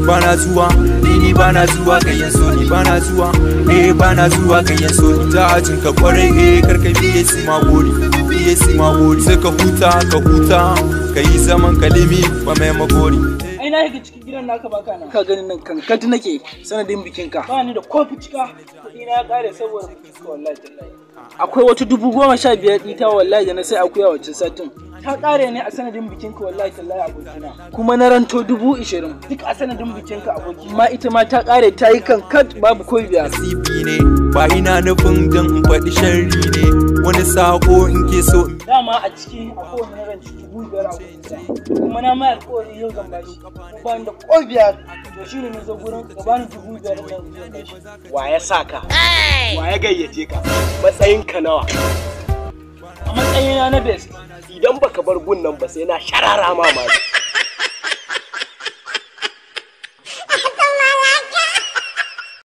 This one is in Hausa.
bana zuwa ni ni bana zuwa kayan so ni bana zuwa eh bana zuwa kayan so ni ta ajin ka kwarai eh karka biye su ma gori biye su ma gori sai ka huta ka huta ka yi zaman kalimi ba mai magori ai na shiga cikin gidan naka baka nan ka gani nan kankat nake sanadin bikinka ba ni da kofi cika kuɗi na ya ƙare saboda bikinka wallahi tallahi akwai wata dubu goma sha biyar ɗita wallahi da na sai akuya wacce satin ta ƙare ne a sanadin bikinka wallahi tallahi abokina kuma na ranto dubu ishirin duk a sanadin bikinka abokina ma ita ma ta ƙare ta yi kankat babu ko biyar nasibi ne ba ina nufin don in faɗi sharri ne wani sako in ke so in dama a ciki akwai wani ranci dubu biyar a kusa kuma na mai alƙawari yau zan bashi ko ba ni da ko biyar to shine na zo gurin ka bani dubu biyar nan zan bashi wa ya sa ka wa ya gayyace ka matsayinka nawa a matsayina na best idan baka bar gun nan ba sai na sharara ma ma